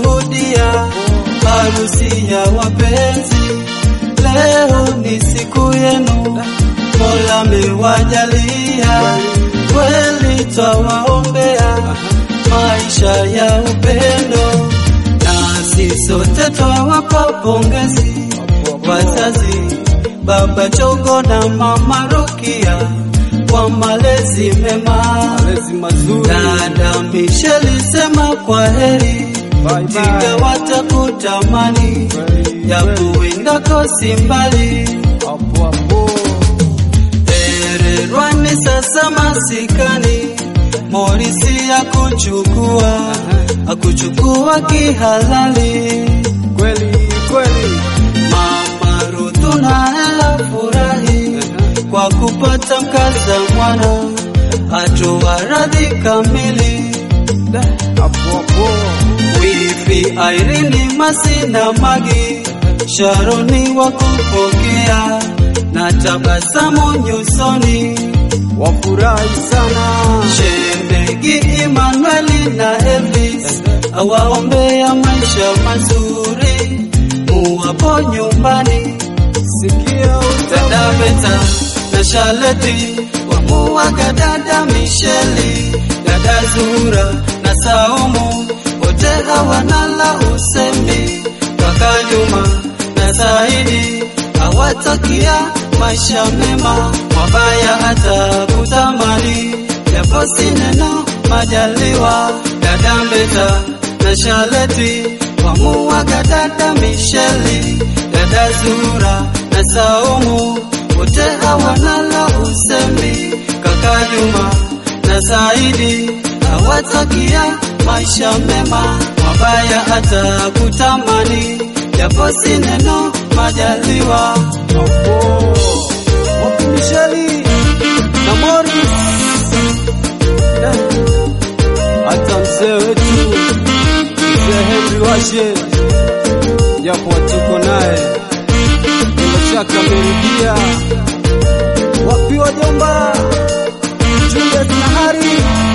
kushuhudia harusi ya wapenzi. Leo ni siku yenu, Mola mewajalia, kweli twawaombea maisha ya upendo, nasi sote twawapa pongezi wazazi, baba Chogo na mama Rukia kwa malezi mema. Malezi mazuri. Dada Michelle sema kwa heri, Bye bye. tiga watakutamani, japo wendako si mbali. Hapo hapo. Tererwani sasa masikani, Morisi akuchukua akuchukua kihalali. Kweli kweli. Mama Ruthu naye afurahi kwa kupata mkaza mwana, atoa radhi kamili. Hapo hapo. Wifi Irene Masina Magi Sharoni wa kupokea na tabasamu nyusoni. Wafurahi sana. Shemegi Emanueli na Elvis awaombea maisha mazuri, muwapo nyumbani. Sikia utamu. Dada Beta na Shaleti wamuwaga dada Misheli, dada Zura na Saumu wote hawana la usemi. Kaka Juma na Saidi hawatakia maisha mema, mabaya hata kutamani, japo si neno majaliwa. Dada Beta na Shaleti wamuwaga dada Misheli, dada Zura na Saumu wote hawana la usemi. Kaka Juma na Saidi hawatakia maisha mema, mabaya hata kutamani, japo si neno majaliwa. Hapo. Wapi Misheli na Morris. Eh. Hata mzee wetu mzee Henry Washe japo watuko naye bila shaka amerudia. Wapi wajomba Juliet na Hari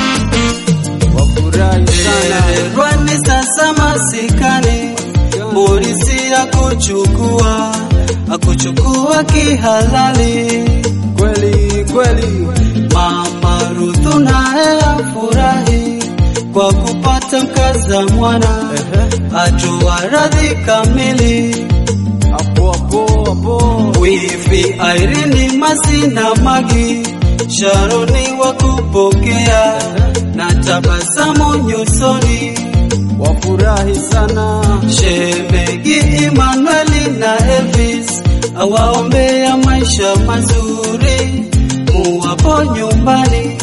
wafurahi sana. Rwani sasa masikani, Morisi akuchukua akuchukua kihalali. Kweli kweli, Mama Ruthu naye afurahi kwa kupata mkaza mwana, ehe, atoa radhi kamili. hapo hapo hapo, Wifi Irene Masina Magi Sharoni wa kupokea na tabasamu nyusoni. wafurahi sana. Shemegi Emanueli na Elvis awaombea maisha mazuri, muwapo nyumbani.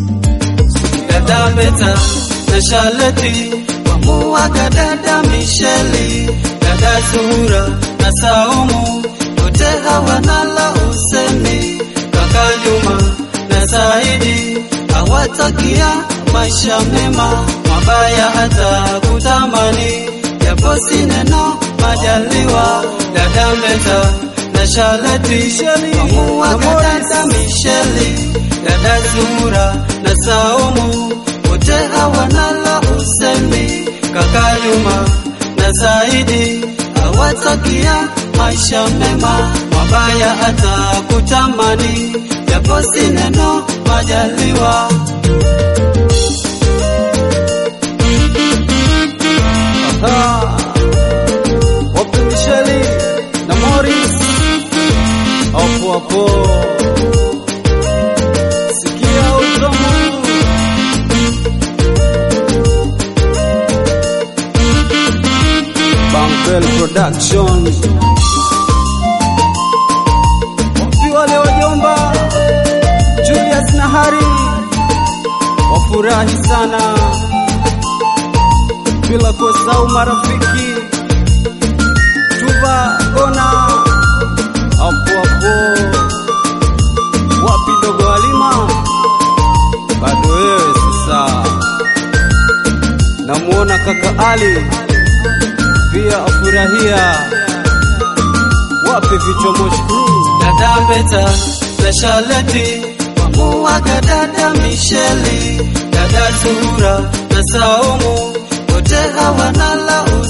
Dada Beta na Shaleti wamuwaga dada Misheli, dada Zura na Saumu wote hawana la usemi. Kaka Juma na Saidi hawatakia maisha mema, mabaya hata kutamani, japo si neno majaliwa. Dada Beta na Shaleti wamuwaga dada Misheli, dada Zura na Saumu wote hawana la usemi. Kaka Juma na Saidi hawatakia maisha mema, mabaya hata kutamani, japo si neno majaliwa. Aha. Wapi Misheli na Morris hapo hapo, sikia utamu Bangvel Production. Wapi wale wajomba Julius na Hari wafurahi sana bila kusahau marafiki Tuva Gona hapo hapo, wapi dogo Halima, bado wewe sasa. Namuona kaka Ali pia afurahia, wapi vichomoshi crew Dada Beta na Shaleti wamuwaga dada Misheli, dada Zura na Saumu wote hawana la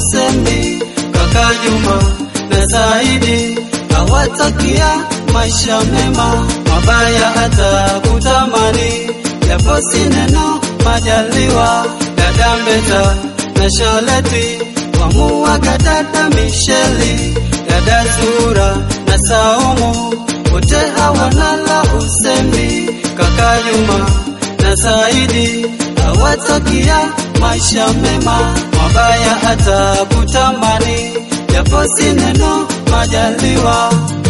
kaka Juma na Saidi hawatakia maisha mema, mabaya hata kutamani, japo si neno majaliwa. Dada Mbeta na Sholeti wamuaga dada Misheli, dada Zura na Saumu wote hawana la usemi. Kaka Juma na Saidi hawatakia maisha mema, mabaya hata kutamani, japo si neno majaliwa.